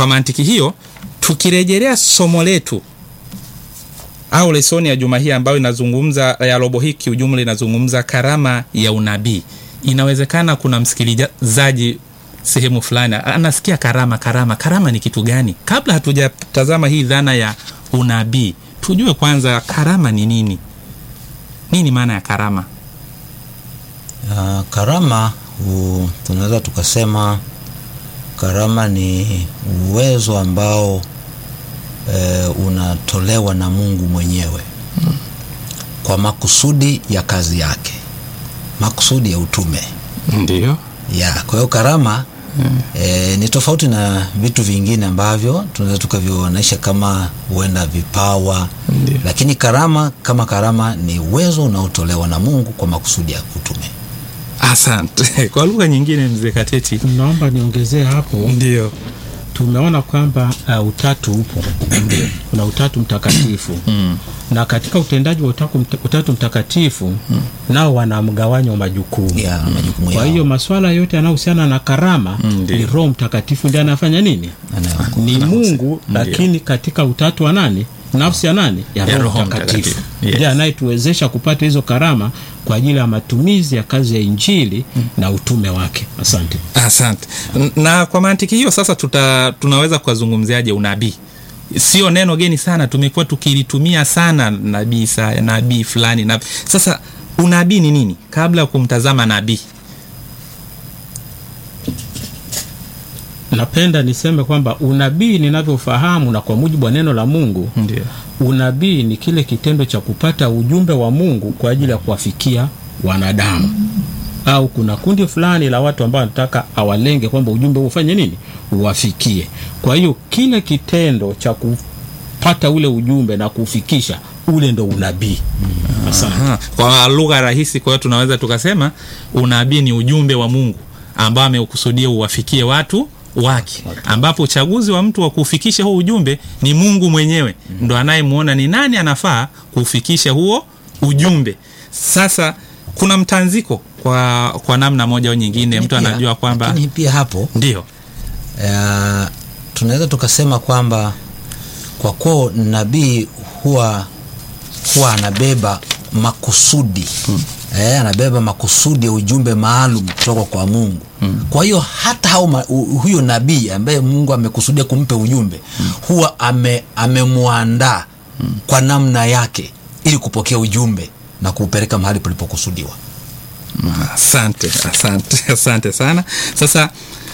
kwa mantiki hiyo tukirejelea somo letu au lesoni ya juma hii ambayo inazungumza ya robo hii kiujumla inazungumza karama ya unabii inawezekana kuna msikilizaji sehemu fulani anasikia karama karama karama ni kitu gani kabla hatujatazama hii dhana ya unabii tujue kwanza karama ni nini nini maana ya karama Uh, karama u, tunaweza tukasema karama ni uwezo ambao e, unatolewa na Mungu mwenyewe hmm. kwa makusudi ya kazi yake, makusudi ya utume ndio ya kwa hiyo karama hmm. e, ni tofauti na vitu vingine ambavyo tunaweza tukavioonyesha kama huenda vipawa Ndiyo. lakini karama kama karama ni uwezo unaotolewa na Mungu kwa makusudi ya utume. asante kwa lugha nyingine mzee kateti naomba niongezee hapo ndio tumeona kwamba uh, utatu upo kuna utatu mtakatifu mm. na katika utendaji wa utatu, mta- utatu mtakatifu nao wana mgawanyo wa majukumu ya majukumu kwa yao hiyo maswala yote yanayohusiana na karama Mm, ndiyo. ni roho mtakatifu ndiye anafanya nini Anayo- ni mungu Ndiyo. lakini katika utatu wa nani nafsi ya nani ya, Ya roho Roho mtakatifu Mtakatifu. Yes. ndiye anayetuwezesha kupata hizo karama kwa ajili ya matumizi ya kazi ya injili na utume wake asante asante N- na kwa mantiki hiyo sasa tuta, tunaweza kukazungumziaje unabii sio neno geni sana tumekuwa tukilitumia sana nabii sa nabii fulani nabii. sasa unabii ni nini kabla ya kumtazama nabii napenda niseme kwamba unabii ninavyofahamu na kwa mujibu wa neno la mungu ndio unabii ni kile kitendo cha kupata ujumbe wa mungu kwa ajili ya kuwafikia wanadamu au kuna kundi fulani la watu ambao wanataka awalenge kwamba ujumbe huu ufanye nini uwafikie kwa hiyo kile kitendo cha kupata ule ujumbe na kuufikisha ule ndo unabii asante Aha. kwa lugha rahisi kwa hiyo tunaweza tukasema unabii ni ujumbe wa mungu ambao ameukusudia uwafikie watu wake ambapo uchaguzi wa mtu wa kuufikisha huo ujumbe ni mungu mwenyewe ndo anayemwona ni nani anafaa kuufikisha huo ujumbe sasa kuna mtanziko kwa kwa namna moja au nyingine mtu Pia- anajua kwamba lakini pia hapo ndio uh, tunaweza tukasema kwamba kwa kuwa nabii huwa huwa anabeba makusudi hmm. eh, anabeba makusudi ya ujumbe maalum kutoka kwa Mungu hmm. kwa hiyo hata hao ma, hu- huyo nabii ambaye Mungu amekusudia kumpe ujumbe hmm. huwa ame, amemwandaa hmm. kwa namna yake ili kupokea ujumbe na kuupeleka mahali palipokusudiwa. asante asante asante sana sasa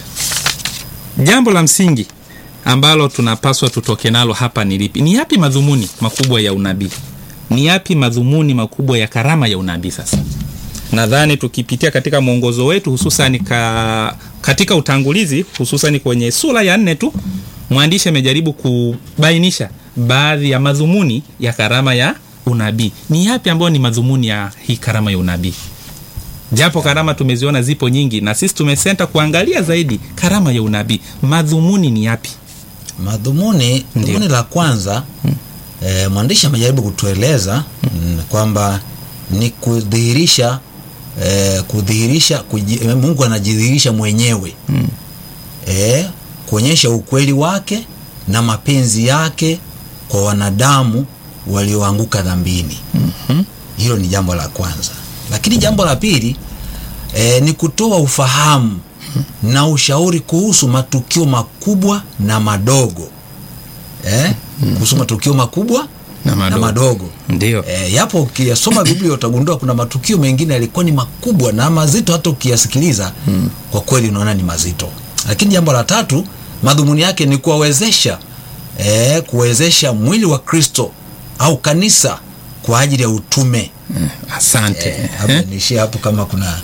jambo la msingi ambalo tunapaswa tutoke nalo hapa ni lipi ni yapi madhumuni makubwa ya unabii ni yapi madhumuni makubwa ya karama ya unabii sasa nadhani tukipitia katika mwongozo wetu hususan ka, katika utangulizi hususan kwenye sura ya nne tu mwandishi amejaribu kubainisha baadhi ya madhumuni ya karama ya unabii ni yapi ambayo ni madhumuni ya hii karama ya unabii japo karama tumeziona zipo nyingi na sisi tumesenta kuangalia zaidi karama ya unabii madhumuni ni yapi Madhumuni, dhumuni la kwanza hmm. e, mwandishi amejaribu kutueleza hmm. kwamba ni kudhihirisha e, kudhihirisha kuji, Mungu anajidhihirisha mwenyewe hmm. e, kuonyesha ukweli wake na mapenzi yake kwa wanadamu walioanguka dhambini mm-hmm. hilo ni jambo la kwanza lakini jambo la pili e, ni kutoa ufahamu na ushauri kuhusu matukio makubwa na madogo eh? kuhusu matukio makubwa Na madogo. na madogo ndio e, yapo ukiyasoma biblia utagundua kuna matukio mengine yalikuwa ni makubwa na mazito hata ukiyasikiliza hmm. kwa kweli unaona ni mazito lakini jambo la tatu madhumuni yake ni kuwawezesha e, kuwezesha mwili wa kristo au kanisa kwa ajili ya utume asante e, hapo niishie hapo kama kuna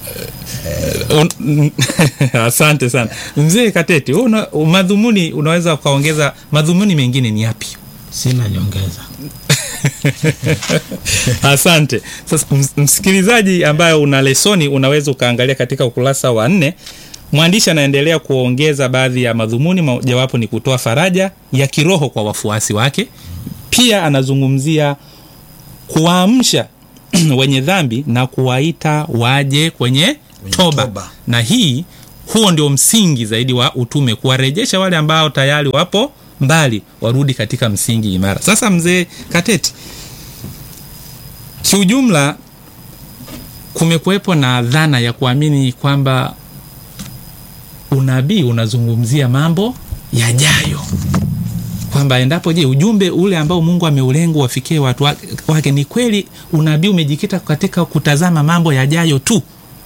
Un- asante sana mzee kateti wewe una, madhumuni unaweza ukaongeza madhumuni mengine ni yapi sina nyongeza asante sasa ms- msikilizaji ambaye una lesoni unaweza ukaangalia katika ukurasa wa nne mwandishi anaendelea kuongeza baadhi ya madhumuni mojawapo ni kutoa faraja ya kiroho kwa wafuasi wake pia anazungumzia kuwaamsha wenye dhambi na kuwaita waje kwenye toba. toba. na hii huo ndio msingi zaidi wa utume kuwarejesha wale ambao tayari wapo mbali warudi katika msingi imara sasa mzee kateti kiujumla kumekuwepo na dhana ya kuamini kwamba unabii unazungumzia mambo yajayo kwamba endapo je ujumbe ule ambao mungu ameulenga wafikie watu wa- wake ni kweli unabii umejikita katika kutazama mambo yajayo tu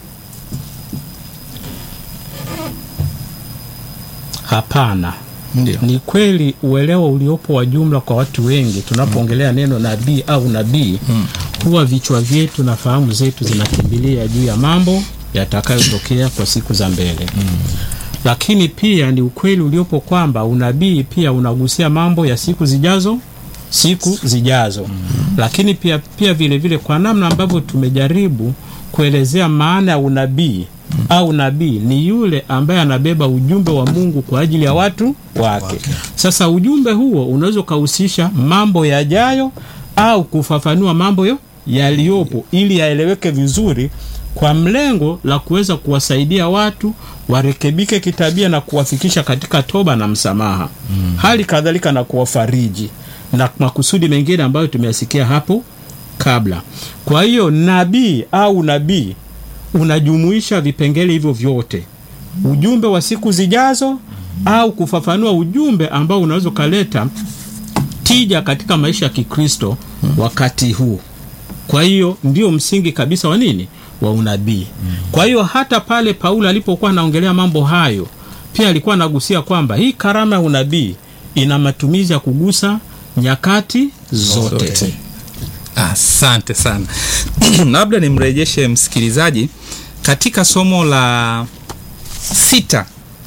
hapana ndio ni kweli uelewa uliopo wa jumla kwa watu wengi tunapoongelea neno nabii au nabii huwa vichwa vyetu na fahamu zetu zinakimbilia juu ya mambo yatakayotokea kwa siku za mbele lakini pia ni ukweli uliopo kwamba unabii pia unagusia mambo ya siku zijazo siku zijazo lakini pia pia vile vile kwa namna ambavyo tumejaribu kuelezea maana ya unabii au nabii ni yule ambaye anabeba ujumbe wa Mungu kwa ajili ya watu wake. Sasa ujumbe huo unaweza ukahusisha mambo yajayo au kufafanua mambo yo yaliyopo ili yaeleweke vizuri kwa mlengo la kuweza kuwasaidia watu warekebike kitabia na kuwafikisha katika toba na msamaha mm. hali kadhalika na kuwafariji na makusudi mengine ambayo tumeyasikia hapo kabla kwa hiyo nabii au nabii unajumuisha vipengele hivyo vyote ujumbe wa siku zijazo au kufafanua ujumbe ambao unaweza ukaleta tija katika maisha ya kikristo wakati huu kwa hiyo ndio msingi kabisa wa nini wa unabii kwa hiyo hata pale paulo alipokuwa anaongelea mambo hayo pia alikuwa anagusia kwamba hii karama ya unabii ina matumizi ya kugusa nyakati zote, Zote. asante sana labda nimrejeshe msikilizaji katika somo la sita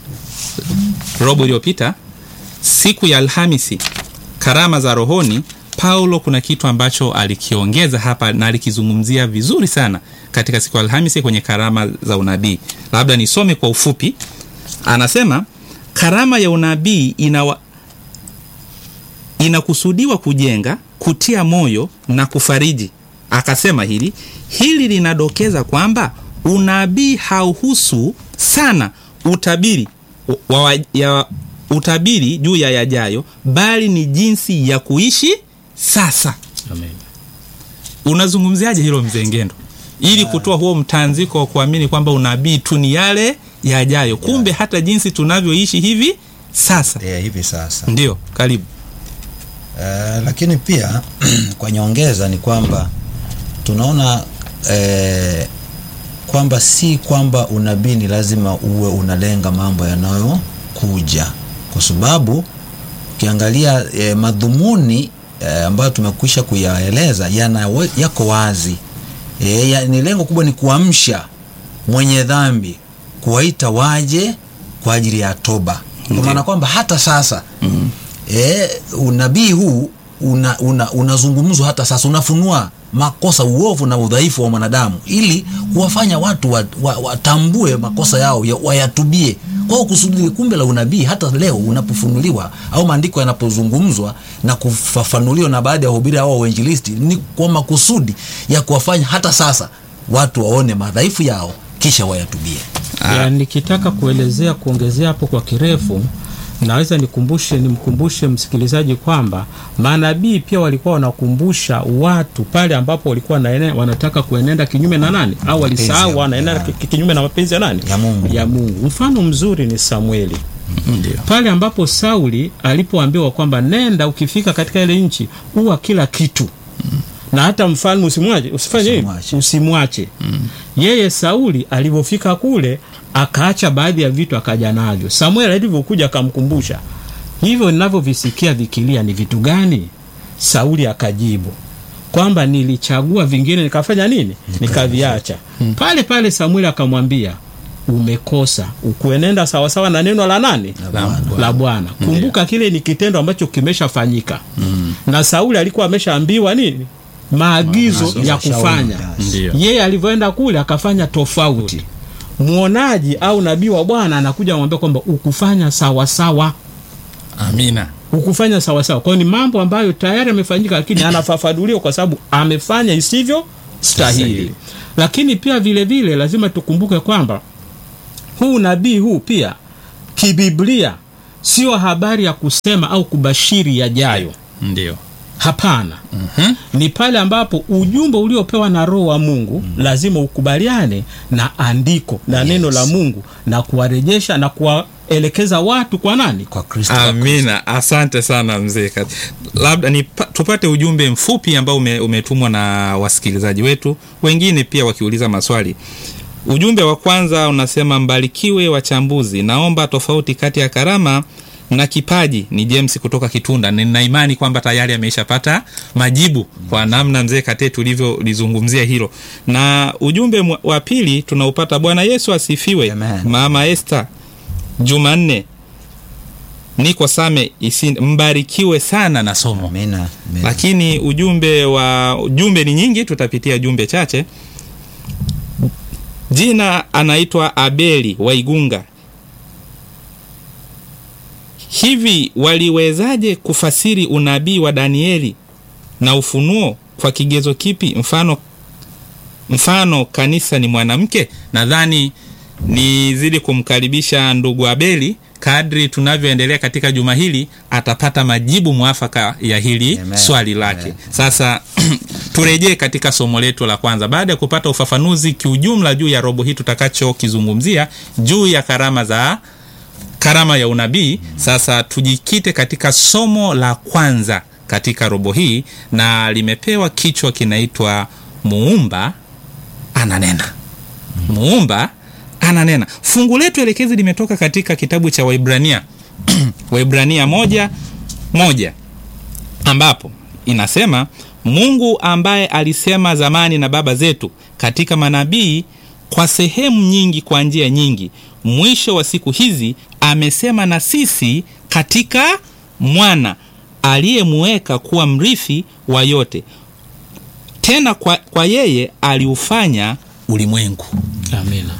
robo iliyopita siku ya alhamisi karama za rohoni paulo kuna kitu ambacho alikiongeza hapa na alikizungumzia vizuri sana katika siku ya alhamisi kwenye karama za unabii labda nisome kwa ufupi anasema karama ya unabii inawa, inakusudiwa kujenga kutia moyo na kufariji akasema hili hili linadokeza kwamba unabii hauhusu sana utabiri wa, wa, ya, utabiri juu ya yajayo bali ni jinsi ya kuishi sasa Amen. unazungumziaje hilo mzengendo ili kutoa huo mtanziko wa kuamini kwamba unabii tu ni yale yajayo kumbe hata jinsi tunavyoishi hivi sasa yeah, hivi sasa ndio karibu Eh, lakini pia kwa nyongeza ni kwamba tunaona eh, kwamba si kwamba unabii ni lazima uwe unalenga mambo yanayokuja kwa sababu ukiangalia eh, madhumuni eh, ambayo tumekwisha kuyaeleza yana yako wazi eh, ya, ni lengo kubwa ni kuamsha mwenye dhambi kuwaita waje kwa ajili ya toba kwa maana kwamba hata sasa mm-hmm. e, unabii huu unazungumzwa una, unazungumzwa hata sasa unafunua makosa uovu na udhaifu wa mwanadamu ili kuwafanya watu watambue wa, watambue makosa yao ya, wayatubie kwao kusudi kumbe la unabii hata leo unapofunuliwa au maandiko yanapozungumzwa na kufafanuliwa na baadhi ya wahubiri au wainjilisti ni kwa makusudi ya kuwafanya hata sasa watu waone madhaifu yao kisha wayatubie ya nikitaka kuelezea kuongezea hapo kwa kirefu naweza nikumbushe nimkumbushe msikilizaji kwamba manabii pia walikuwa wanakumbusha watu pale ambapo walikuwa naene, wanataka kuenenda kinyume na nani au walisahau ya- wanaenda ya- ki- kinyume na mapenzi ya nani Ya Mungu. ya Mungu mfano mzuri ni Samueli ndio pale ambapo Sauli alipoambiwa kwamba nenda ukifika katika ile nchi uwa kila kitu na hata mfalme usimwache usifanye nini? Usimwache. usimwache yeye Sauli alivyofika kule akaacha baadhi ya vitu akaja navyo Samuel alivyokuja akamkumbusha hivyo ninavyovisikia vikilia ni vitu gani Sauli akajibu kwamba nilichagua vingine nikafanya nini nikaviacha pale pale Samuel akamwambia umekosa ukuenenda sawasawa na neno la nani Bwana. la Bwana. Kumbuka kile ni kitendo ambacho kimeshafanyika mm. na Sauli alikuwa ameshaambiwa nini maagizo Maagizo ya ya shauri, kufanya. yes. Ndio. Yeye alivyoenda kule akafanya tofauti. Mwonaji au nabii wa Bwana anakuja kumwambia kwamba ukufanya sawa sawa, amina ukufanya sawa sawa. Kwa hiyo ni mambo ambayo tayari amefanyika, lakini anafafanuliwa kwa sababu amefanya isivyo stahili. Stahili. Lakini pia vile vile lazima tukumbuke kwamba huu nabii huu pia kibiblia sio habari ya kusema au kubashiri yajayo ndio hapana ni pale ambapo ujumbe uliopewa na roho wa mungu lazima ukubaliane na andiko na neno la mungu na kuwarejesha na kuwaelekeza watu kwa nani kwa kristo amina asante sana mzee Kat- labda ni tupate ujumbe mfupi ambao ume, umetumwa na wasikilizaji wetu wengine pia wakiuliza maswali ujumbe wa kwanza unasema mbarikiwe wachambuzi naomba tofauti kati ya karama na kipaji ni james kutoka kitunda nina imani kwamba tayari ameishapata majibu kwa namna mzee kate tulivyolizungumzia hilo na ujumbe mwa- wa pili tunaupata bwana yesu asifiwe Amen. mama este jumanne niko same isi, mbarikiwe sana na somo amina amina. lakini ujumbe wa jumbe ni nyingi tutapitia jumbe chache jina anaitwa abeli waigunga hivi waliwezaje kufasiri unabii wa danieli na ufunuo kwa kigezo kipi mfano mfano kanisa ni mwanamke nadhani nizidi kumkaribisha ndugu abeli kadri tunavyoendelea katika juma hili atapata majibu mwafaka ya hili Amen. swali lake Amen. sasa turejee katika somo letu la kwanza baada ya kupata ufafanuzi kiujumla juu ya robo hii tutakachokizungumzia juu ya karama za karama ya unabii sasa tujikite katika somo la kwanza katika robo hii na limepewa kichwa kinaitwa muumba ananena muumba ananena fungu letu elekezi limetoka katika kitabu cha waibrania waibrania moja moja ambapo inasema mungu ambaye alisema zamani na baba zetu katika manabii kwa sehemu nyingi kwa njia nyingi mwisho wa siku hizi amesema na sisi katika mwana aliyemuweka kuwa mrithi wa yote tena kwa, kwa yeye aliufanya ulimwengu amina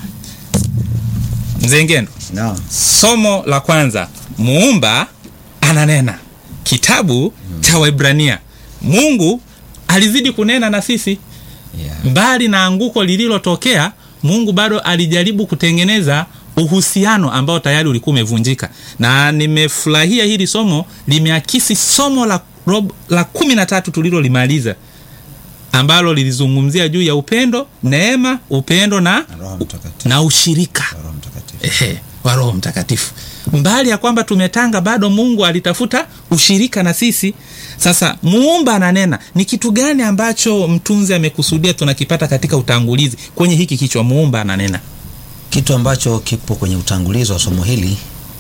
mzee ngendo Naam. somo la kwanza muumba ananena kitabu cha waibrania mungu alizidi kunena na sisi Yeah. mbali na anguko lililotokea mungu bado alijaribu kutengeneza uhusiano ambao tayari ulikuwa umevunjika na nimefurahia hili somo limeakisi somo la, rob, la kumi na tatu tulilolimaliza ambalo lilizungumzia juu ya upendo neema upendo na, Na Roho Mtakatifu. na ushirika Roho Mtakatifu. ehe, wa roho mtakatifu mbali ya kwamba tumetanga bado mungu alitafuta ushirika na sisi sasa muumba ananena ni kitu gani ambacho mtunzi amekusudia tunakipata katika utangulizi kwenye hiki kichwa muumba ananena kitu ambacho kipo kwenye utangulizi wa somo hili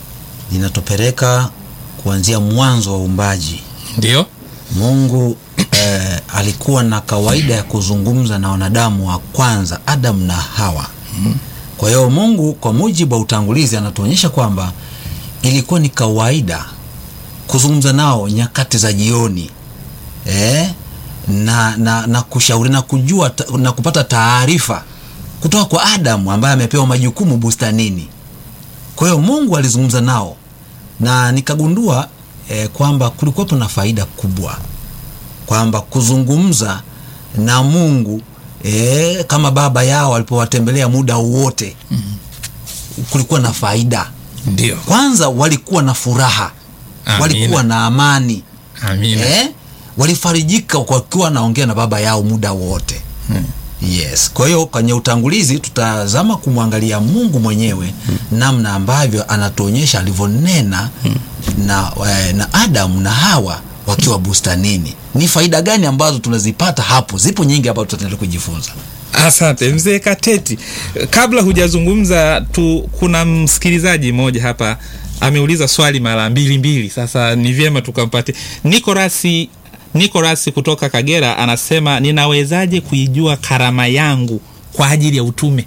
linatupeleka kuanzia mwanzo wa uumbaji ndio mungu eh, alikuwa na kawaida ya kuzungumza na wanadamu wa kwanza adamu na hawa kwa hiyo mungu kwa mujibu wa utangulizi anatuonyesha kwamba ilikuwa ni kawaida kuzungumza nao nyakati za jioni eh, na, na, na kushauri na kujua ta, na kupata taarifa kutoka kwa adamu ambaye amepewa majukumu bustanini kwa hiyo mungu alizungumza nao na nikagundua eh, kwamba kulikuwepo na faida kubwa kwamba kuzungumza na mungu eh, kama baba yao alipowatembelea muda wote mm-hmm. kulikuwa na faida ndio kwanza walikuwa na furaha Amina. walikuwa na amani amina eh, walifarijika wakiwa wanaongea na baba yao muda wote hmm. yes kwa hiyo kwenye utangulizi tutazama kumwangalia mungu mwenyewe hmm. namna ambavyo anatuonyesha alivyonena hmm. na, eh, na adamu na hawa wakiwa bustanini ni faida gani ambazo tunazipata hapo zipo nyingi ambazo tutaendelea kujifunza asante mzee kateti kabla hujazungumza tu kuna msikilizaji mmoja hapa ameuliza swali mara mbili mbili sasa ni vyema tukampatia nikorasi nikorasi kutoka kagera anasema ninawezaje kuijua karama yangu kwa ajili ya utume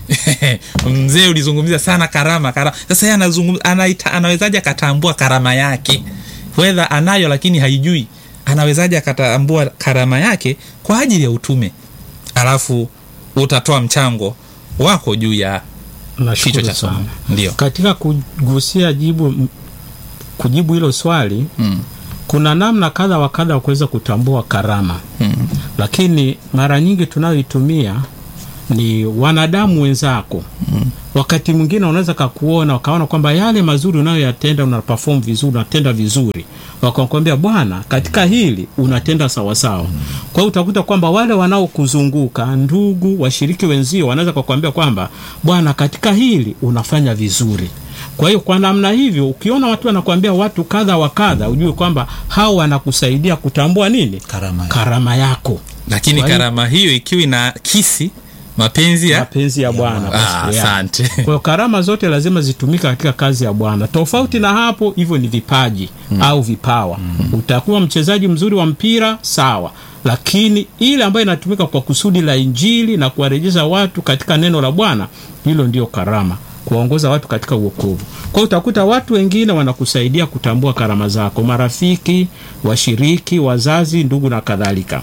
mzee ulizungumzia sana karama karama sasa yeye anazungumza anaita, anawezaje akatambua karama yake wedha anayo lakini haijui anawezaje akatambua karama yake kwa ajili ya utume alafu utatoa mchango wako juu ya kichwa nashukuru cha somo sana ndio katika kugusia jibu m- kujibu hilo swali mm. kuna namna kadha wa kadha wa kuweza kutambua karama Mm. lakini mara nyingi tunayoitumia ni wanadamu wenzako wakati mwingine wanaweza kakuona wakaona kwamba yale mazuri unayoyatenda una perform vizuri unatenda vizuri wakakwambia bwana katika hili unatenda sawasawa kwa hiyo utakuta kwamba wale wanaokuzunguka ndugu washiriki wenzio wanaweza kakwambia kwamba bwana katika hili unafanya vizuri kwa hiyo kwa namna hivyo ukiona watu wanakuambia watu kadha wa kadha ujue kwamba hao wanakusaidia kutambua nini Karama yako. karama yako lakini Kwa hiyo- karama hiyo ikiwa ina kisi mapenzi ya mapenzi ya bwana Ah, basi, yeah. asante kwa hiyo karama zote lazima zitumike katika kazi ya bwana tofauti na hapo hivyo ni vipaji au vipawa utakuwa mchezaji mzuri wa mpira sawa lakini ile ambayo inatumika kwa kusudi la injili na kuwarejesha watu katika neno la bwana hilo ndio karama kuwaongoza watu katika uokovu kwa hiyo utakuta watu wengine wanakusaidia kutambua karama zako marafiki washiriki wazazi ndugu na kadhalika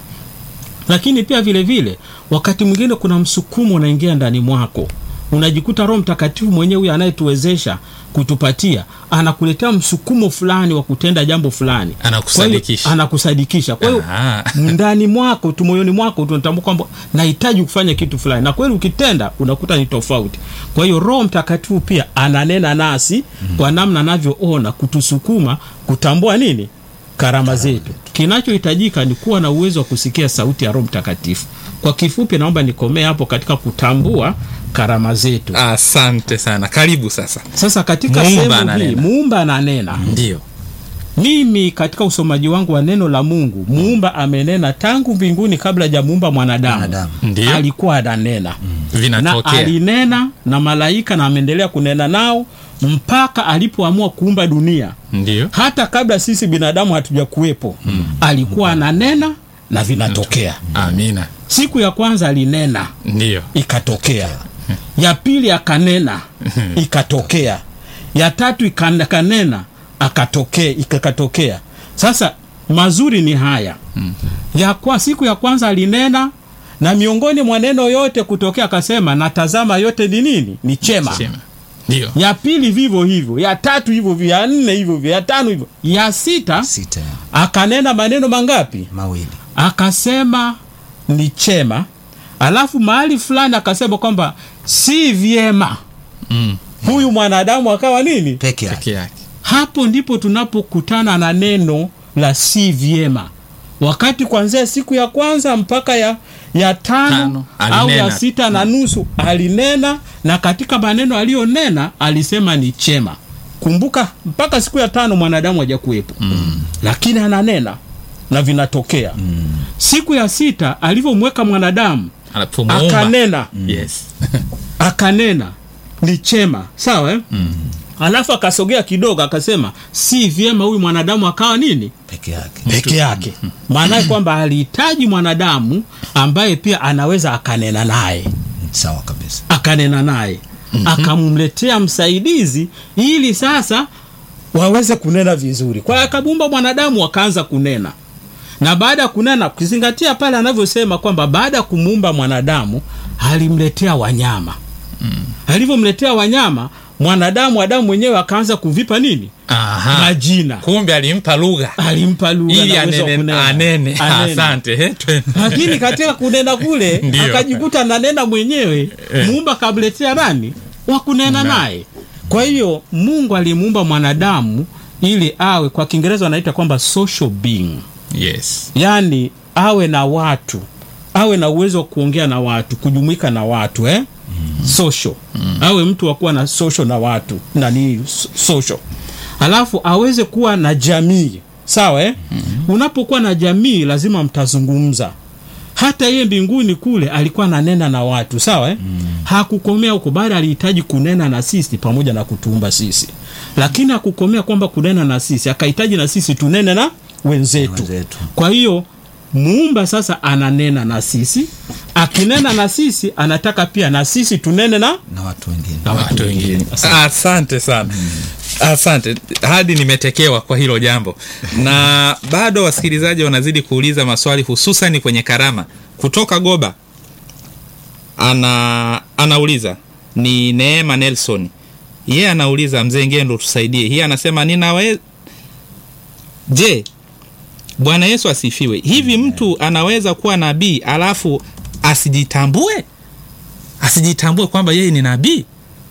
lakini pia vile vile wakati mwingine kuna msukumo unaingia ndani mwako unajikuta roho mtakatifu mwenyewe huyo anayetuwezesha kutupatia anakuletea msukumo fulani wa kutenda jambo fulani Anakusadikisha. Kwa hiyo- anakusadikisha kwa hiyo Aha. ndani mwako tu moyoni mwako tunatambua kwamba nahitaji kufanya kitu fulani na kweli ukitenda unakuta ni tofauti kwa hiyo roho mtakatifu pia ananena nasi kwa namna anavyoona kutusukuma kutambua nini karama zetu kinachohitajika ni kuwa na uwezo wa kusikia sauti ya roho mtakatifu kwa kifupi naomba nikomee hapo katika kutambua karama zetu asante sana karibu sasa sasa katika Muumba sehemu hii ananena. muumba ananena ndio mimi katika usomaji wangu wa neno la mungu muumba amenena tangu mbinguni kabla ja muumba mwanadamu Mwanadamu. Ndio. alikuwa ananena na vinatokea alinena na malaika na ameendelea kunena nao mpaka alipoamua kuumba dunia ndio hata kabla sisi binadamu hatuja kuwepo alikuwa ananena na vinatokea amina siku ya kwanza alinena ndio ikatokea ya pili akanena ikatokea ya tatu ikan- akanena akatokea ikakatokea sasa mazuri ni haya ya kwa siku ya kwanza alinena na miongoni mwa neno yote kutokea akasema natazama yote ni nini ni chema Sema. ndio ya pili vivyo hivyo ya tatu hivyo hivyo ya nne hivyo hivyo ya tano hivyo ya sita sita akanena maneno mangapi mawili akasema ni chema alafu mahali fulani akasema kwamba si vyema mm. huyu mwanadamu akawa nini peke yake peke yake hapo ndipo tunapokutana na neno la si vyema wakati kuanzia siku ya kwanza mpaka ya ya tano, Tano, au ya alinena. sita na nusu alinena na katika maneno aliyonena alisema ni chema kumbuka mpaka siku ya tano mwanadamu hajakuwepo mm. lakini ananena na vinatokea mm. siku ya sita alivyomweka mwanadamu anapomuumba akanena yes akanena ni chema sawa eh? mm. alafu akasogea kidogo akasema si vyema huyu mwanadamu akawa nini peke yake peke yake maanaye kwamba alihitaji mwanadamu ambaye pia anaweza akanena naye sawa kabisa akanena naye akamletea msaidizi ili sasa waweze kunena vizuri kwa hiyo akabumba mwanadamu wakaanza kunena na baada ya kunena ukizingatia pale anavyosema kwamba baada ya kumuumba mwanadamu alimletea wanyama alivyomletea wanyama mwanadamu adamu mwenyewe akaanza kuvipa nini Aha. majina kumbe alimpa lugha alimpa lugha ili na uwezo wa anene, kunena. anene. Anene. asante He, twe- lakini katika kunena kule Ndio. akajikuta nanena mwenyewe muumba kamletea nani wa kunena naye kwa hiyo mungu alimuumba mwanadamu ili awe kwa kiingereza wanaita kwamba social being yes yaani awe na watu awe na uwezo wa kuongea na watu kujumuika na watu eh? mm. social mm. awe mtu wa kuwa na social na watu nani so- social alafu aweze kuwa na jamii sawa eh? mm. unapokuwa na jamii lazima mtazungumza hata yeye mbinguni kule alikuwa ananena na watu sawa eh? mm. hakukomea huko bali alihitaji kunena na sisi pamoja na kutuumba sisi lakini hakukomea kwamba kunena na sisi akahitaji na sisi tunene na wenzetu, Wenzetu. kwa hiyo muumba sasa ananena na sisi akinena na sisi anataka pia na sisi tunene na na watu wengine na watu wengine asante sana asante hadi nimetekewa kwa hilo jambo na bado wasikilizaji wanazidi kuuliza maswali hususani kwenye karama kutoka goba ana anauliza ni neema nelson yeye anauliza mzee ngendo tusaidie hii anasema ninawe je bwana yesu asifiwe hivi mtu anaweza kuwa nabii alafu asijitambue asijitambue kwamba yeye ni nabii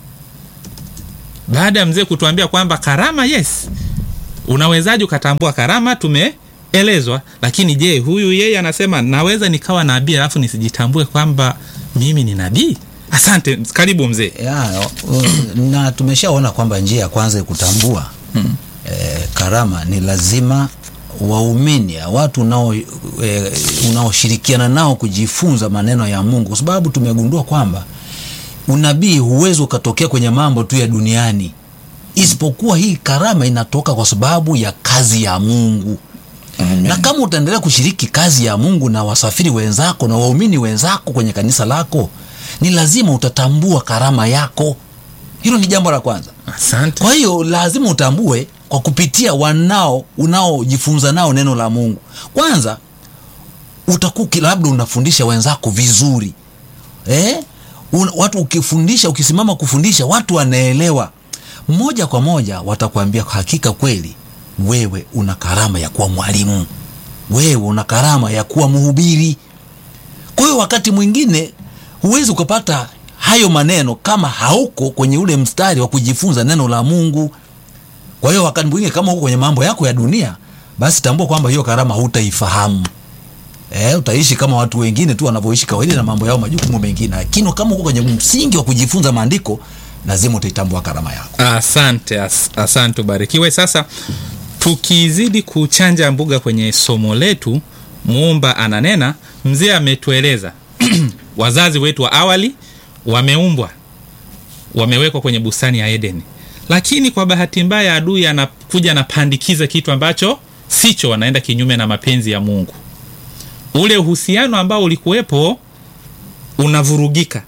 baada ya mzee kutuambia kwamba karama yes unawezaji ukatambua karama tumeelezwa lakini je huyu yeye anasema naweza nikawa nabii alafu nisijitambue kwamba mimi ni nabii asante karibu mzee ya, uh, na tumeshaona kwamba njia ya kwanza ya kutambua hmm. eh, karama ni lazima waumini watu unao eh, unaoshirikiana nao kujifunza maneno ya Mungu, kwa sababu tumegundua kwamba unabii huwezi ukatokea kwenye mambo tu ya duniani, isipokuwa hii karama inatoka kwa sababu ya kazi ya Mungu. Amen. Na kama utaendelea kushiriki kazi ya Mungu na wasafiri wenzako na waumini wenzako kwenye kanisa lako, ni lazima utatambua karama yako. Hilo ni jambo la kwanza. asante Kwa hiyo lazima utambue kwa kupitia wanao unaojifunza nao neno la Mungu. Kwanza utakuwa uki- labda unafundisha wenzako vizuri eh? Un, watu ukifundisha, ukisimama kufundisha watu wanaelewa moja kwa moja, watakwambia hakika kweli wewe una karama ya kuwa mwalimu, wewe una karama ya kuwa mhubiri. Kwa hiyo wakati mwingine huwezi ukapata hayo maneno kama hauko kwenye ule mstari wa kujifunza neno la Mungu. Kwa hiyo wakati mwingine kama uko kwenye mambo yako ya dunia, basi tambua kwamba hiyo karama hutaifahamu. Eh, utaishi kama watu wengine tu wanavyoishi kawaida na mambo yao majukumu mengine, lakini kama uko kwenye msingi wa kujifunza maandiko, lazima utaitambua karama yako. asante as, asante ubarikiwe sasa tukizidi kuchanja mbuga kwenye somo letu muumba ananena mzee ametueleza wazazi wetu wa awali wameumbwa wamewekwa kwenye bustani ya edeni lakini kwa bahati mbaya adui anakuja anapandikiza kitu ambacho sicho wanaenda kinyume na mapenzi ya mungu ule uhusiano ambao ulikuwepo unavurugika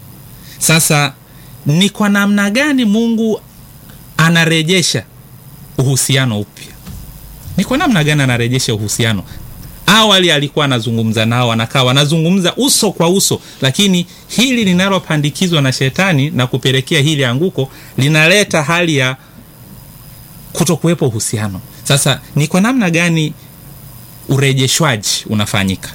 sasa ni kwa namna gani mungu anarejesha uhusiano upya ni kwa namna gani anarejesha uhusiano awali alikuwa anazungumza nao anakaa wanazungumza uso kwa uso lakini hili linalopandikizwa na shetani na kupelekea hili anguko linaleta hali ya kutokuwepo uhusiano sasa ni kwa namna gani urejeshwaji unafanyika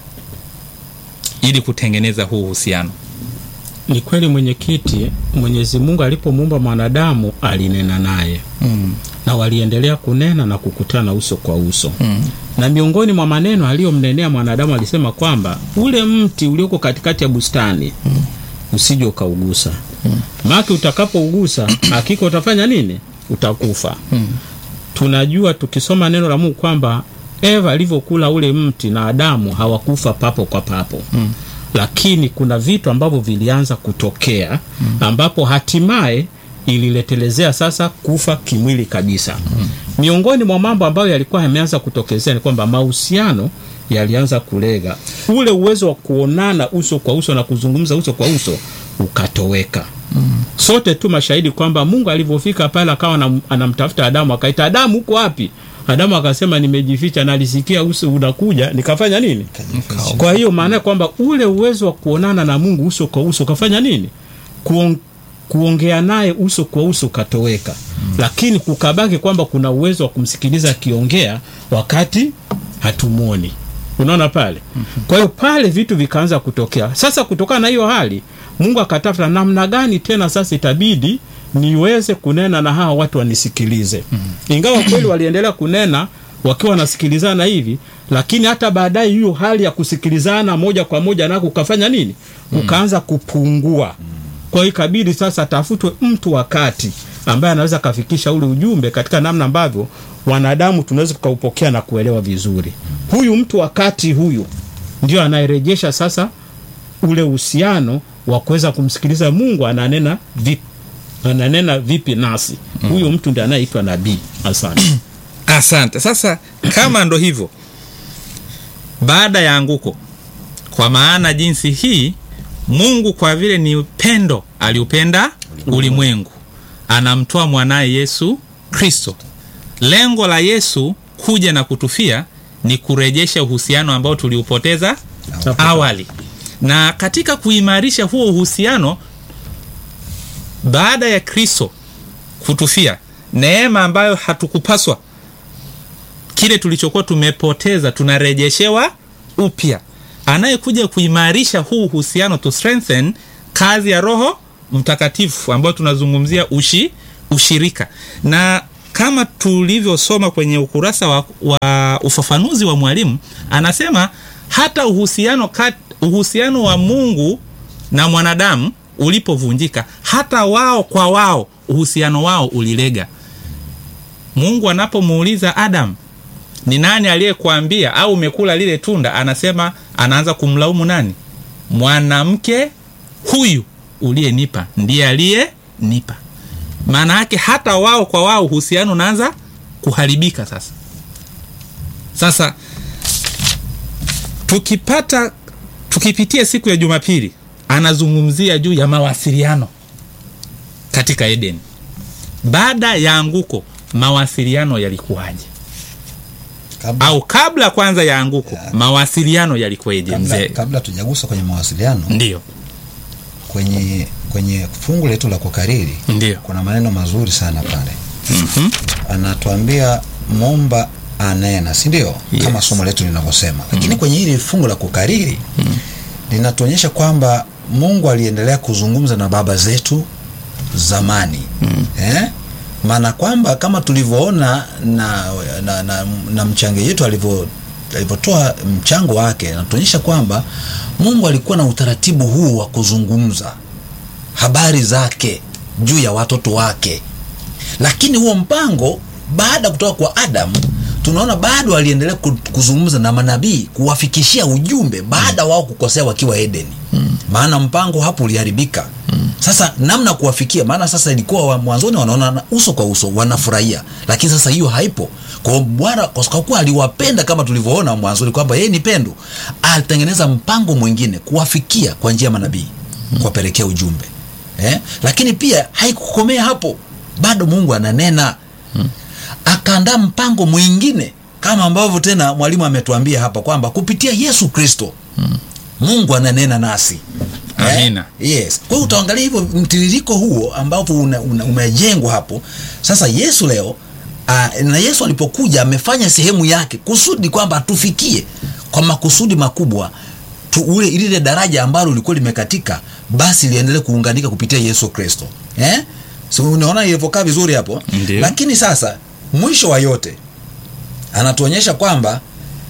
ili kutengeneza huu uhusiano Ni kweli mwenyekiti, Mwenyezi Mungu alipomuumba mwanadamu alinena naye mm. na waliendelea kunena na kukutana uso kwa uso Mm. na miongoni mwa maneno aliyomnenea mwanadamu alisema kwamba ule mti ulioko katikati ya bustani mm. usije ukaugusa mm. maki utakapougusa hakika utafanya nini utakufa Mm. tunajua tukisoma neno la mungu kwamba eva alivyokula ule mti na adamu hawakufa papo kwa papo mm. lakini kuna vitu ambavyo vilianza kutokea mm. ambapo hatimaye ililetelezea sasa kufa kimwili kabisa mm. miongoni mwa mambo ambayo yalikuwa yameanza kutokezea ni kwamba mahusiano yalianza kulega ule uwezo wa kuonana uso kwa uso na kuzungumza uso kwa uso ukatoweka mm. sote tu mashahidi kwamba mungu alivyofika pale akawa anam- anamtafuta adamu akaita adamu huko wapi adamu akasema nimejificha na alisikia uso unakuja nikafanya nini kwa hiyo maana kwamba ule uwezo wa kuonana na mungu uso kwa uso ukafanya nini Kuong, kuongea naye uso kwa uso ukatoweka mm. lakini kukabaki kwamba kuna uwezo wa kumsikiliza akiongea wakati hatumwoni unaona pale mm-hmm. kwa hiyo pale vitu vikaanza kutokea sasa kutokana na hiyo hali mungu akatafuta namna gani tena sasa itabidi niweze kunena na hawa watu wanisikilize mm-hmm. ingawa kweli waliendelea kunena wakiwa wanasikilizana hivi lakini hata baadaye hiyo hali ya kusikilizana moja kwa moja nako ukafanya nini ukaanza kupungua kwa hiyo ikabidi sasa tafutwe mtu wa kati ambaye anaweza akafikisha ule ujumbe katika namna ambavyo wanadamu tunaweza tukaupokea na kuelewa vizuri huyu mtu wa kati huyu ndio anayerejesha sasa ule uhusiano wa kuweza kumsikiliza mungu ananena vipi ananena vipi nasi huyu mtu ndi anayeitwa nabii asante asante sasa kama ndo hivyo baada ya anguko kwa maana jinsi hii mungu kwa vile ni upendo aliupenda ulimwengu anamtoa mwanaye yesu kristo lengo la yesu kuja na kutufia ni kurejesha uhusiano ambao tuliupoteza awali na katika kuimarisha huo uhusiano baada ya kristo kutufia neema ambayo hatukupaswa kile tulichokuwa tumepoteza tunarejeshewa upya anayekuja kuimarisha huu uhusiano to strengthen kazi ya roho mtakatifu ambayo tunazungumzia ushi, ushirika na kama tulivyosoma kwenye ukurasa wa, wa ufafanuzi wa mwalimu anasema hata uhusiano, kat, uhusiano wa mungu na mwanadamu ulipovunjika hata wao kwa wao uhusiano wao ulilega mungu anapomuuliza adam ni nani aliyekuambia au umekula lile tunda anasema anaanza kumlaumu nani mwanamke huyu uliyenipa ndiye aliyenipa maana yake hata wao kwa wao uhusiano unaanza kuharibika sasa sasa tukipata tukipitia siku ya jumapili anazungumzia juu ya mawasiliano katika edeni baada ya anguko mawasiliano yalikuwaje kabla, au kabla kwanza ya anguko Yeah. mawasiliano yalikuwaje kabla, mzee kabla tujagusa kwenye mawasiliano ndio kwenye kwenye fungu letu la kukariri ndio kuna maneno mazuri sana pale Mhm. anatuambia momba anena si ndio Yes. kama somo letu linavyosema lakini kwenye hili fungu la kukariri linatuonyesha kwamba mungu aliendelea kuzungumza na baba zetu zamani eh? maana kwamba kama tulivyoona na, na, na, na mchango yetu alivyo alivyotoa mchango wake anatuonyesha kwamba mungu alikuwa na utaratibu huu wa kuzungumza habari zake juu ya watoto wake lakini huo mpango baada ya kutoka kwa adam tunaona bado aliendelea ku- kuzungumza na manabii kuwafikishia ujumbe baada wao kukosea wakiwa edeni maana mpango hapo uliharibika sasa namna kuwafikia maana sasa ilikuwa wa mwanzoni wanaona uso kwa uso wanafurahia lakini sasa hiyo haipo kwa hiyo bwana kwa sababu kuwa aliwapenda kama tulivyoona mwanzoni kwamba yeye ni pendo alitengeneza mpango mwingine kuwafikia kwa njia ya manabii kuwapelekea ujumbe eh? lakini pia haikukomea hapo bado mungu ananena akaandaa mpango mwingine kama ambavyo tena mwalimu ametuambia hapa kwamba kupitia yesu kristo mungu ananena nasi Amina. Eh? yes kwa hiyo utaangalia hivyo mtiririko huo ambavyo una, una, umejengwa hapo sasa yesu leo uh, na yesu alipokuja amefanya sehemu yake kusudi kwamba atufikie kwa makusudi makubwa tu, ule lile daraja ambalo lilikuwa limekatika basi liendelee kuunganika kupitia yesu kristo eh? so, unaona ilivyokaa vizuri hapo Ndiyo. lakini sasa mwisho wa yote anatuonyesha kwamba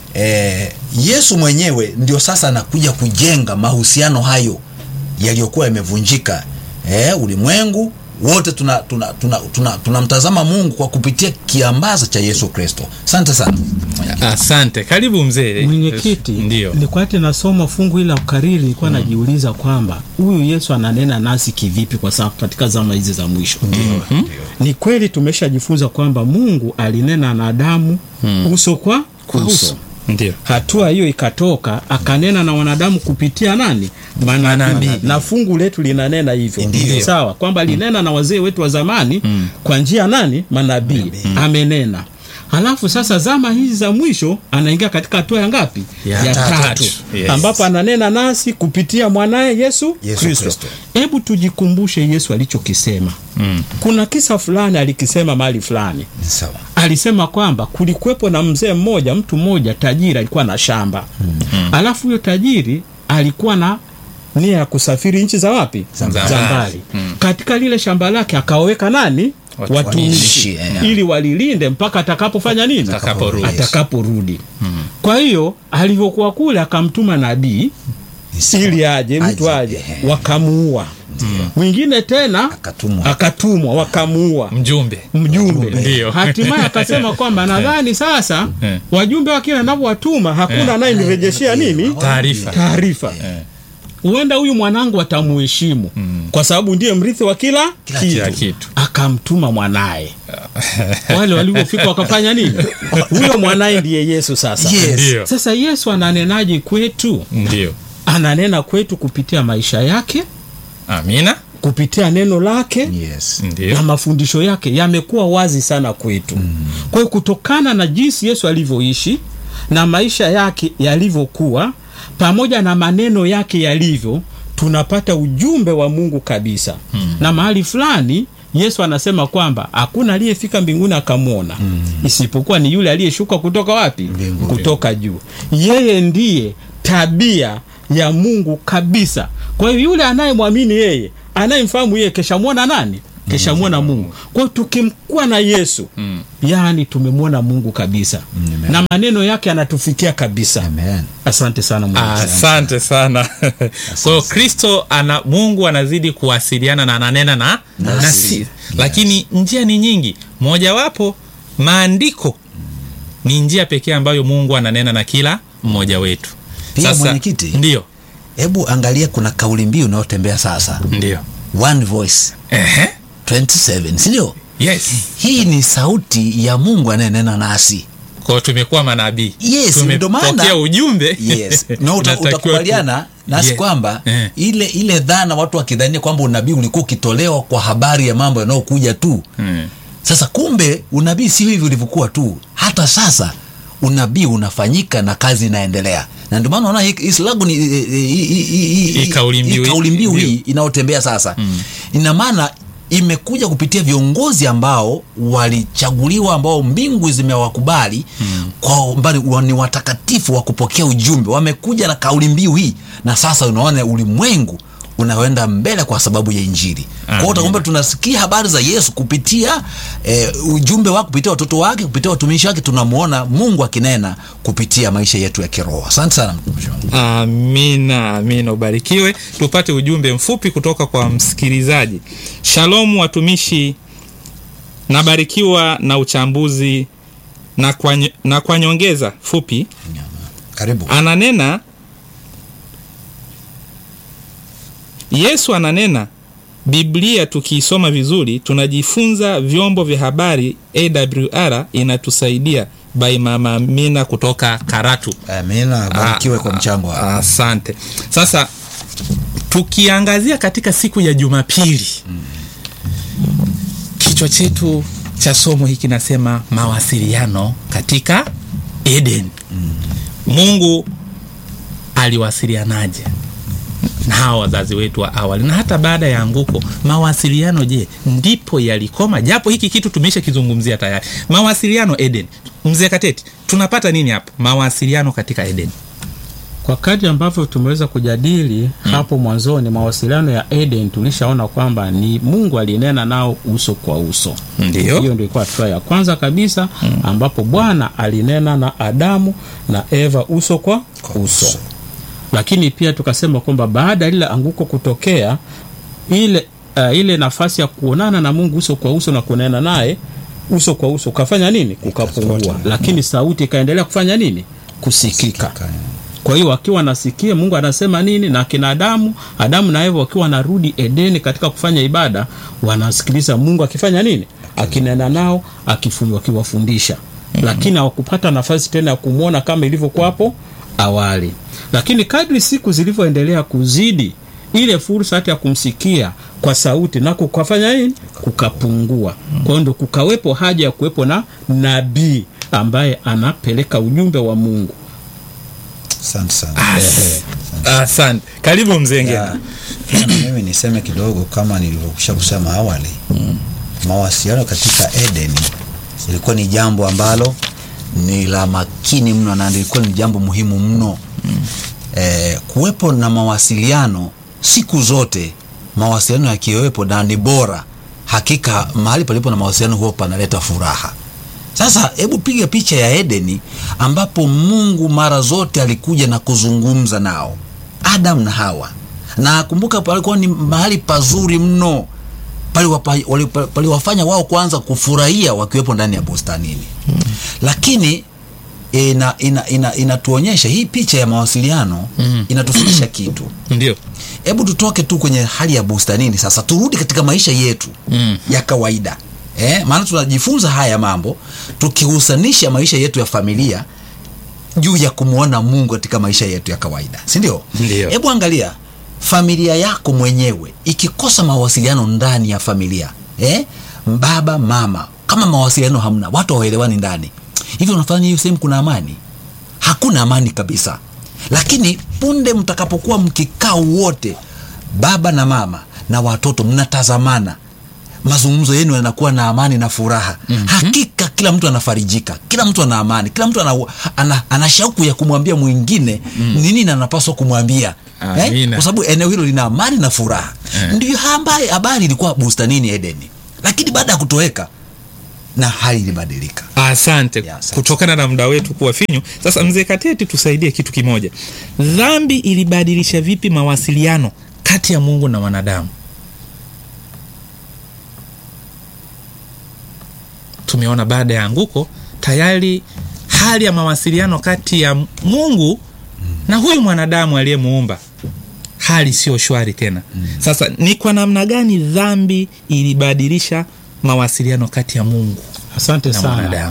eh, yesu mwenyewe ndio sasa anakuja kujenga mahusiano hayo yaliyokuwa yamevunjika eh, ulimwengu wote tunamtazama tuna, tuna, tuna, tunamtazama mungu kwa kupitia kiambaza cha yesu kristo asante sana asante karibu mzee mwenyekiti ndio nilikuwa ati nasoma fungu hili la ukariri nilikuwa najiuliza kwamba huyu yesu ananena nasi kivipi kwa sababu katika zama hizi za mwisho mm-hmm. ni kweli tumeshajifunza kwamba mungu alinena na adamu mm. uso kwa kwa uso, uso ndio hatua hiyo ikatoka akanena na wanadamu kupitia nani manabii Manabii. na fungu letu linanena hivyo Ndiyo. sawa kwamba alinena na wazee wetu wa zamani kwa njia nani manabii amenena halafu sasa zama hizi za mwisho anaingia katika hatua ya ngapi Ya tatu. Yes. ambapo ananena nasi kupitia mwanaye yesu, Yesu kristo Kristo. hebu tujikumbushe yesu alichokisema Mm. kuna kisa fulani alikisema mahali fulani sawa alisema kwamba kulikuwepo na mzee mmoja mtu mmoja tajiri alikuwa na shamba mm. alafu huyo tajiri alikuwa na nia ya kusafiri nchi za wapi Za mbali. mbali mm. katika lile shamba lake akaweka nani Watu- watumishi watumishi, eh. ili walilinde mpaka atakapofanya nini Atakaporudi. atakaporudi kwa hiyo alivyokuwa kule akamtuma nabii Ni sawa. ili aje mtu Aje, aje ehe. wakamuua mwingine tena Akatumwa. akatumwa wakamuua mjumbe mjumbe Ndio. hatimaye akasema kwamba nadhani sasa Eh. wajumbe wakila navyowatuma hakuna anayenirejeshea nini taarifa taarifa huenda huyu mwanangu atamuheshimu kwa sababu ndiye mrithi wa kila, Kila kila kitu. akamtuma mwanaye wale walivyofika wakafanya nini huyo mwanaye ndiye yesu sasa Yes. ndio sasa yesu ananenaje kwetu ndio ananena kwetu kupitia maisha yake amina kupitia neno lake yes na ndio mafundisho yake yamekuwa wazi sana kwetu mm. kwa hiyo kutokana na jinsi yesu alivyoishi na maisha yake yalivyokuwa pamoja na maneno yake yalivyo tunapata ujumbe wa mungu kabisa mm. na mahali fulani yesu anasema kwamba hakuna aliyefika mbinguni akamwona mm. isipokuwa ni yule aliyeshuka kutoka wapi Mbinguni. kutoka juu yeye ndiye tabia ya mungu kabisa kwa hiyo yule anayemwamini yeye anayemfahamu yeye keshamwona nani keshamwona mungu kwa hiyo tukimkuwa na yesu Mm. yaani tumemwona mungu kabisa Amen. na maneno yake anatufikia kabisa Amen. asante sana Mungu. asante sana kwa hiyo kristo ana mungu anazidi kuwasiliana na ananena na nasi lakini njia ni nyingi mojawapo maandiko ni njia pekee ambayo mungu ananena na kila mmoja wetu Pia mwenyekiti. ndio hebu angalia kuna kauli mbiu inayotembea sasa ndio one voice Ehe. 27 sindio yes hii ni sauti ya mungu anayenena nasi kwao tumekuwa manabii Yes, ndio maana- tumepokea ujumbe yes na uta, Inatakiwa utakubaliana tu- nasi Yes. kwamba Eh. ile ile dhana watu wakidhania kwamba unabii ulikuwa ukitolewa kwa habari ya mambo yanayokuja tu Mm. sasa kumbe unabii sio hivi ulivyokuwa tu hata sasa unabii unafanyika na kazi inaendelea na ndio maana unaona hii- hii slagu ni hii- hii- hii- hii- Hii kauli mbiu- hii kauli mbiu mbiu. hii inayotembea sasa ina maana imekuja kupitia viongozi ambao walichaguliwa ambao mbingu zimewakubali kwa mbali wa- ni watakatifu wa kupokea ujumbe wamekuja na kauli mbiu hii na sasa unaona ulimwengu unaenda mbele kwa sababu ya injili kwa hiyo Amen. utakumbuka tunasikia habari za yesu kupitia eh, ujumbe wake kupitia watoto wake kupitia watumishi wake tunamwona mungu akinena kupitia maisha yetu ya kiroho asante sana mtumishi wangu amina amina ubarikiwe tupate ujumbe mfupi kutoka kwa msikilizaji shalomu watumishi nabarikiwa na uchambuzi na kwa, ny- na kwa nyongeza fupi karibu ananena yesu ananena biblia tukiisoma vizuri tunajifunza vyombo vya habari awr inatusaidia by mama amina kutoka karatu amina barikiwe Ah, kwa mchango wako asante sasa tukiangazia katika siku ya jumapili kichwa chetu cha somo hiki nasema mawasiliano katika eden mungu aliwasilianaje na hawa wazazi wetu wa awali na hata baada ya anguko mawasiliano je ndipo yalikoma japo hiki kitu tumesha kizungumzia tayari mawasiliano eden mzee kateti tunapata nini hapo mawasiliano katika eden kwa kadri ambavyo tumeweza kujadili hapo mwanzoni mawasiliano ya eden tulishaona kwamba ni mungu alinena nao uso kwa uso Ndiyo. hiyo ndio ilikuwa hatua ya kwanza kabisa ambapo bwana alinena na adamu na eva uso kwa uso lakini pia tukasema kwamba baada ya lile anguko kutokea ile uh, ile nafasi ya kuonana na mungu uso kwa uso na kunena naye uso kwa uso ukafanya nini kukapungua lakini sauti ikaendelea kufanya nini kusikika kwa hiyo wakiwa wanasikia mungu anasema nini na kina adamu adamu na eva wakiwa wanarudi edeni katika kufanya ibada wanasikiliza mungu akifanya nini akinena nao akifu- akiwafundisha lakini hawakupata nafasi tena ya kumwona kama ilivyokuwa hapo awali lakini kadri siku zilivyoendelea kuzidi ile fursa hata ya kumsikia kwa sauti na kukafanya nini kukapungua kwa hiyo ndo kukawepo haja ya kuwepo na nabii ambaye anapeleka ujumbe wa mungu asante sana asante karibu mzengeni Ya, pia na mimi niseme kidogo kama nilivyokwisha kusema awali mawasiliano katika edeni ilikuwa ni jambo ambalo ni la makini mno na lilikuwa ni jambo muhimu mno eh, kuwepo na mawasiliano siku zote mawasiliano yakiwepo na ni bora hakika mahali palipo na mawasiliano huo panaleta furaha sasa hebu piga picha ya edeni ambapo mungu mara zote alikuja na kuzungumza nao adam na hawa na kumbuka palikuwa ni mahali pazuri mno paliwapa- wali- paliwafanya wao kwanza kufurahia wakiwepo ndani ya bustanini hmm. lakini ina, ina, ina, inatuonyesha hii picha ya mawasiliano Mm. inatufundisha kitu ndio hebu tutoke tu kwenye hali ya bustanini sasa turudi katika maisha yetu Mm. ya kawaida eh, maana tunajifunza haya mambo tukihusanisha maisha yetu ya familia juu ya kumwona mungu katika maisha yetu ya kawaida si ndio Ndio. hebu angalia familia yako mwenyewe ikikosa mawasiliano ndani ya familia eh? baba mama kama mawasiliano hamna watu hawaelewani ndani hivyo unafanya hiyo sehemu kuna amani hakuna amani kabisa lakini punde mtakapokuwa mkikaa wote baba na mama na watoto mnatazamana mazungumzo yenu yanakuwa na amani na furaha mm-hmm. hakika kila mtu anafarijika kila mtu ana amani kila mtu ana, ana, ana shauku ya kumwambia mwingine mm. nini na anapaswa kumwambia Amina. kwa sababu eneo hilo lina amani na furaha ndio ambaye habari ilikuwa bustanini edeni lakini baada ya kutoweka na hali ilibadilika asante Ya, asante. kutokana na muda wetu kuwa finyu sasa mzee kateti tusaidie kitu kimoja dhambi ilibadilisha vipi mawasiliano kati ya mungu na wanadamu tumeona baada ya anguko tayari hali ya mawasiliano kati ya mungu na huyu mwanadamu aliyemuumba hali sio shwari tena sasa ni kwa namna gani dhambi ilibadilisha mawasiliano kati ya mungu asante na sana mwanadamu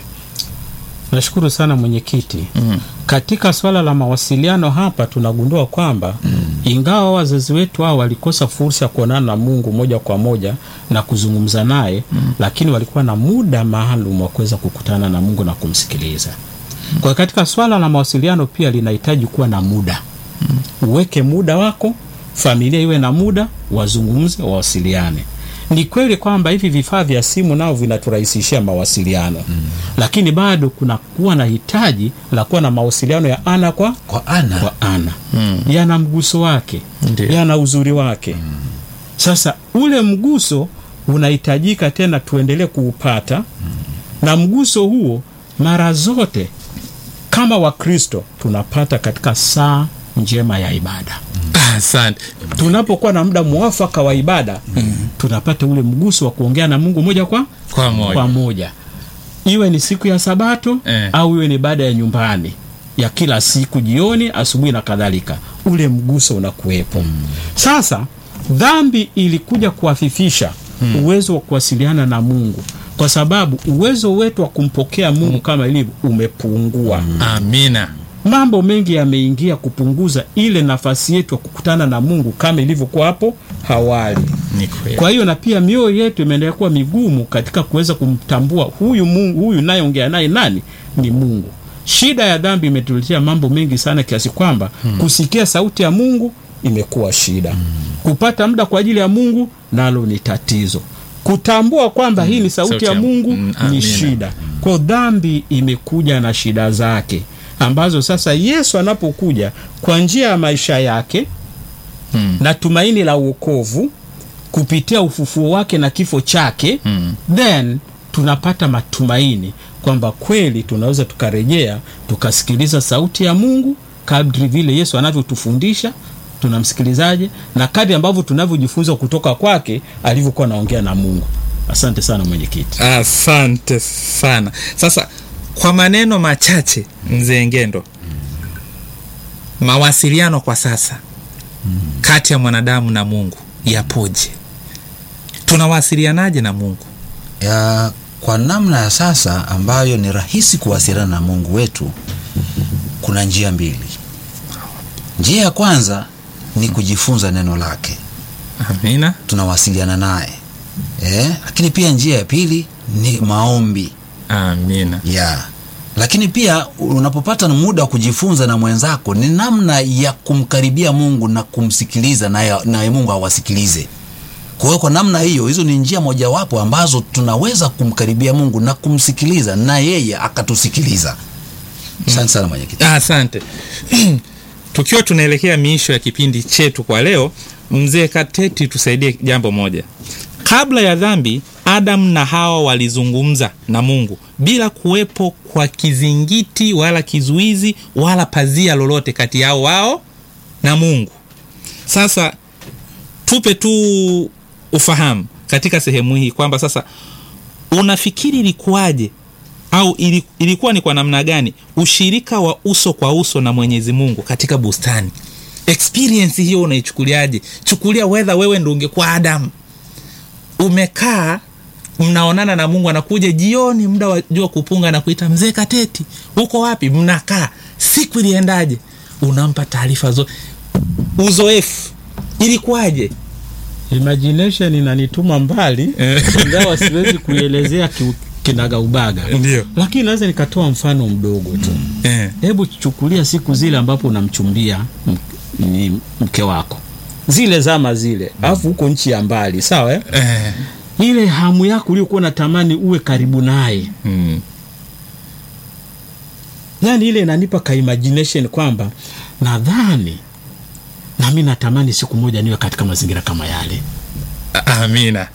nashukuru sana mwenyekiti mm. katika swala la mawasiliano hapa tunagundua kwamba mm. ingawa wazazi wetu hao walikosa fursa ya kuonana na mungu moja kwa moja na kuzungumza naye mm. lakini walikuwa na muda maalum wa kuweza kukutana na mungu na kumsikiliza mm. kwa hiyo katika swala la mawasiliano pia linahitaji kuwa na muda mm. uweke muda wako familia iwe na muda wazungumze wawasiliane ni kweli kwamba hivi vifaa vya simu nao vinaturahisishia mawasiliano mm. lakini bado kuna kuwa na hitaji la kuwa na mawasiliano ya ana kwa kwa ana kwa ana mm. yana mguso wake Ndiyo. yana uzuri wake mm. sasa ule mguso unahitajika tena tuendelee kuupata mm. na mguso huo mara zote kama wakristo tunapata katika saa njema ya ibada asante tunapokuwa na muda mwafaka wa ibada mm. tunapata ule mguso wa kuongea na mungu moja kwa kwa moja kwa moja iwe ni siku ya sabato Eh. au iwe ni baada ya nyumbani ya kila siku jioni asubuhi na kadhalika ule mguso unakuwepo mm. sasa dhambi ilikuja kuafifisha mm. uwezo wa kuwasiliana na mungu kwa sababu uwezo wetu wa kumpokea mungu kama ilivyo umepungua mm amina mambo mengi yameingia kupunguza ile nafasi yetu ya kukutana na mungu kama ilivyokuwa hapo awali ni kweli kwa hiyo na pia mioyo yetu imeendelea kuwa migumu katika kuweza kumtambua huyu mungu huyu nayeongea naye nani ni mungu shida ya dhambi imetuletea mambo mengi sana kiasi kwamba hmm. kusikia sauti ya mungu imekuwa shida hmm. kupata muda kwa ajili ya mungu nalo ni tatizo kutambua kwamba hii ni sauti, Sauti ya ya- mungu Mm, ni amina. shida kwao dhambi imekuja na shida zake ambazo sasa yesu anapokuja kwa njia ya maisha yake Mm. na tumaini la uokovu kupitia ufufuo wake na kifo chake Mm. then tunapata matumaini kwamba kweli tunaweza tukarejea tukasikiliza sauti ya mungu kadri vile yesu anavyotufundisha tunamsikilizaje na kadri ambavyo tunavyojifunza kutoka kwake alivyokuwa anaongea na mungu asante sana mwenyekiti asante sana sasa kwa maneno machache mzee ngendo mawasiliano kwa sasa kati ya mwanadamu na mungu yapoje tunawasilianaje na mungu ya kwa namna ya sasa ambayo ni rahisi kuwasiliana na mungu wetu kuna njia mbili njia ya kwanza ni kujifunza neno lake amina tunawasiliana naye eh, lakini pia njia ya pili ni maombi amina ya lakini pia unapopata muda wa kujifunza na mwenzako ni namna ya kumkaribia mungu na kumsikiliza naye naye mungu awasikilize kwa hiyo kwa namna hiyo hizo ni njia mojawapo ambazo tunaweza kumkaribia mungu na kumsikiliza na yeye akatusikiliza asante sana mwenyekiti Ah, asante tukiwa tunaelekea miisho ya kipindi chetu kwa leo mzee kateti tusaidie jambo moja kabla ya dhambi adamu na hawa walizungumza na mungu bila kuwepo kwa kizingiti wala kizuizi wala pazia lolote kati yao wao na mungu sasa tupe tu ufahamu katika sehemu hii kwamba sasa unafikiri ilikuwaje au ili- ilikuwa ni kwa namna gani ushirika wa uso kwa uso na mwenyezi mungu katika bustani experience hiyo unaichukuliaje chukulia wedha wewe ndo ungekuwa adamu umekaa mnaonana na mungu anakuja jioni muda wa jua kupunga na kuita mzee kateti uko wapi mnakaa siku iliendaje unampa taarifa zote uzoefu ilikuwaje imagination inanituma mbali Eh. ingawa siwezi kuielezea ki- kinagaubaga Ndio. lakini naweza nikatoa mfano mdogo tu eh. hebu chukulia siku zile ambapo unamchumbia m- ni mke wako zile zama zile alafu huko nchi ya mbali sawa eh? Eh. ile hamu yako uliokuwa unatamani uwe karibu naye Mm. yani ile inanipa ka imagination kwamba nadhani na mi natamani siku moja niwe katika mazingira kama yale amina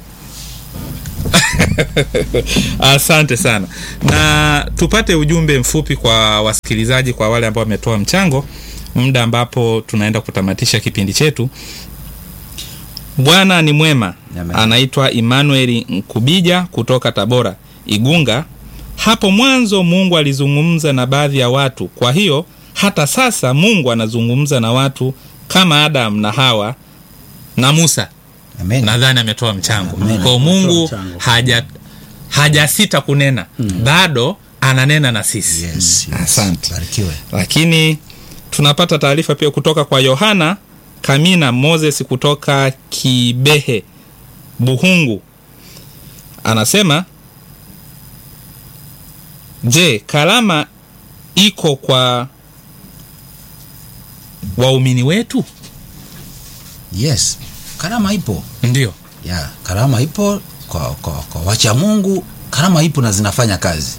asante sana na tupate ujumbe mfupi kwa wasikilizaji kwa wale ambao wametoa mchango muda ambapo tunaenda kutamatisha kipindi chetu bwana ni mwema Amen. anaitwa emmanuel nkubija kutoka tabora igunga hapo mwanzo mungu alizungumza na baadhi ya watu kwa hiyo hata sasa mungu anazungumza na watu kama adam na hawa na musa Amen. nadhani ametoa mchango Amen. kwao mungu mchango. haja hajasita kunena bado ananena na sisi Yes, yes. asante Barikiwe. lakini tunapata taarifa pia kutoka kwa yohana kamina moses kutoka kibehe buhungu anasema je karama iko kwa waumini wetu Yes. Karama ipo. ndio Ya, karama ipo kwa, kwa, kwa wacha Mungu, karama ipo na zinafanya kazi.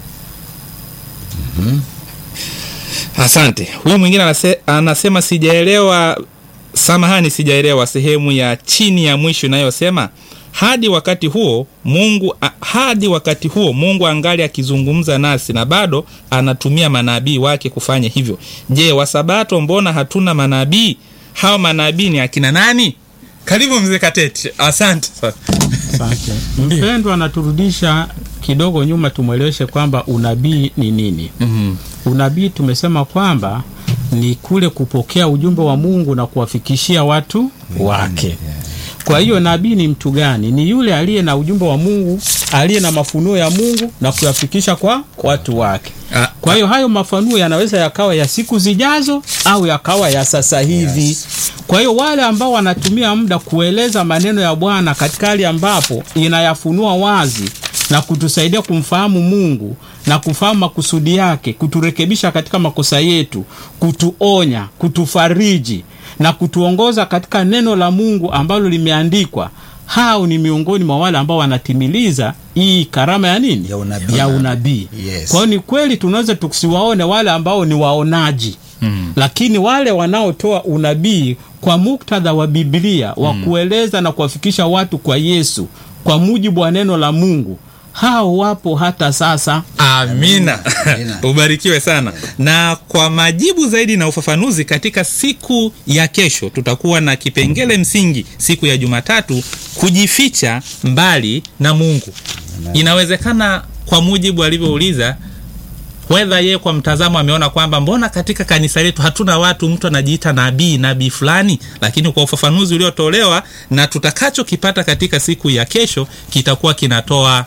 asante huyu mwingine anase, anasema sijaelewa samahani sijaelewa sehemu ya chini ya mwisho inayosema hadi wakati huo mungu a, hadi wakati huo mungu angali akizungumza nasi na bado anatumia manabii wake kufanya hivyo je wasabato mbona hatuna manabii hao manabii ni akina nani karibu mzee kateti asante Asante. Mpendwa anaturudisha kidogo nyuma, tumweleweshe kwamba unabii ni nini. mm Unabii tumesema kwamba ni kule kupokea ujumbe wa Mungu na kuwafikishia watu wake. Kwa hiyo nabii ni mtu gani? Ni yule aliye na ujumbe wa Mungu, aliye na mafunuo ya Mungu na kuyafikisha kwa watu wake. Ah, Kwa hiyo hayo mafanuo yanaweza yakawa ya siku zijazo au yakawa ya sasa hivi. Yes. Kwa hiyo wale ambao wanatumia muda kueleza maneno ya Bwana katika hali ambapo inayafunua wazi na kutusaidia kumfahamu Mungu na kufahamu makusudi yake, kuturekebisha katika makosa yetu, kutuonya, kutufariji na kutuongoza katika neno la Mungu ambalo limeandikwa. Hao ni miongoni mwa wale ambao wanatimiliza hii karama ya nini? Ya unabii. Ya unabii. Yes. Kwa hiyo ni kweli tunaweza tusiwaone wale ambao ni waonaji mm. lakini wale wanaotoa unabii kwa muktadha wa Biblia wa kueleza na kuwafikisha watu kwa Yesu kwa mujibu wa neno la Mungu, hao wapo hata sasa. amina Amina. ubarikiwe sana na kwa majibu zaidi na ufafanuzi katika siku ya kesho tutakuwa na kipengele msingi siku ya jumatatu kujificha mbali na mungu inawezekana kwa mujibu alivyouliza wedha yeye kwa mtazamo ameona kwamba mbona katika kanisa letu hatuna watu mtu anajiita nabii nabii fulani lakini kwa ufafanuzi uliotolewa na tutakachokipata katika siku ya kesho kitakuwa kinatoa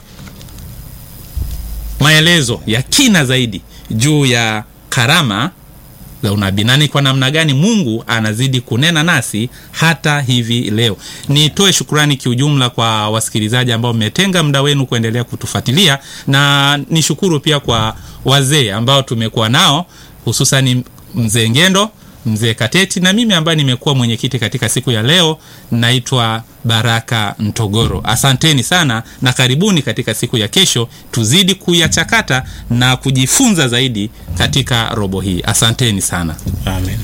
maelezo ya kina zaidi juu ya karama za unabii na ni kwa namna gani mungu anazidi kunena nasi hata hivi leo nitoe shukurani kiujumla kwa wasikilizaji ambao mmetenga muda wenu kuendelea kutufuatilia na nishukuru pia kwa wazee ambao tumekuwa nao hususani mzee ngendo mzee kateti na mimi ambaye nimekuwa mwenyekiti katika siku ya leo naitwa baraka mtogoro asanteni sana na karibuni katika siku ya kesho tuzidi kuyachakata na kujifunza zaidi katika robo hii asanteni sana Amen.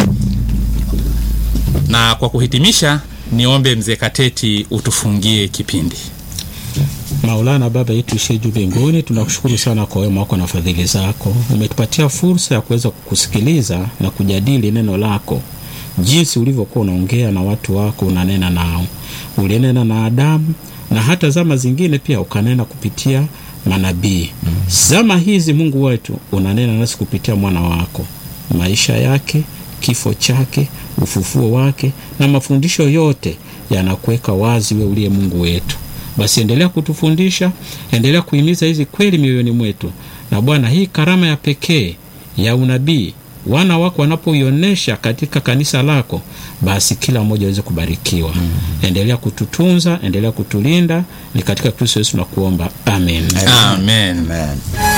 na kwa kuhitimisha niombe mzee kateti utufungie kipindi Maulana, Baba yetu ishiye juu mbinguni, tunakushukuru sana kwa wema wako na fadhili zako. Umetupatia fursa ya kuweza kukusikiliza na kujadili neno lako, jinsi ulivyokuwa unaongea na watu wako, unanena nao. Ulinena na Adamu na hata zama zingine pia ukanena kupitia manabii. Zama hizi Mungu wetu unanena nasi kupitia mwana wako, maisha yake, kifo chake, ufufuo wake na mafundisho yote yanakuweka wazi, we uliye Mungu wetu basi endelea kutufundisha, endelea kuhimiza hizi kweli mioyoni mwetu. Na Bwana, hii karama ya pekee ya unabii wana wako wanapoionyesha katika kanisa lako, basi kila mmoja aweze kubarikiwa. mm. Endelea kututunza, endelea kutulinda, ni katika Kristo Yesu nakuomba, amen. amen. Amen.